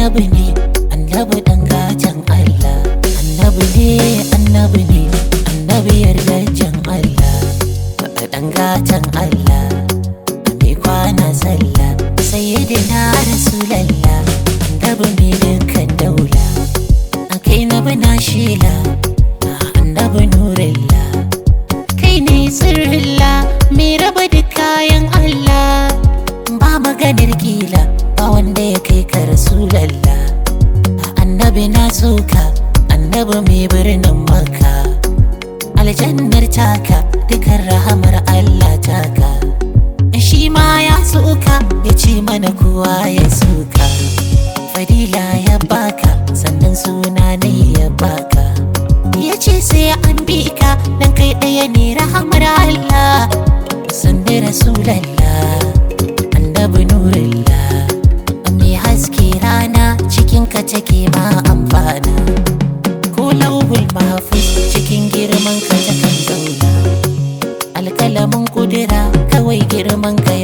annabi ne annabi dan gatan Allah annabi ne annabi ne annabi yardajen Allah dan gatan Allah mai kwana sallah sayyidina rasulallah annabi ne dukkan daula akai na bana shila annabi nurilla kai ne sirrilla mai raba da kayan Allah ba maganar kila ba wanda ya kai ka rasulallah annabi na soka annabi mai birnin maka aljannar taka dukan rahamar Allah taka shi ma ya soka ya ce mana kowa ya soka fadila ya baka sannan suna ne ya baka ya ce sai an bi ka dan kai ɗaya ne rahamar Allah sanda rasulallah annabi nurillah mai haske rana cikin ka take ma amfana ko lauhul mahfuz cikin girman ka ta kan zauna alkalamin kudura kawai girman ka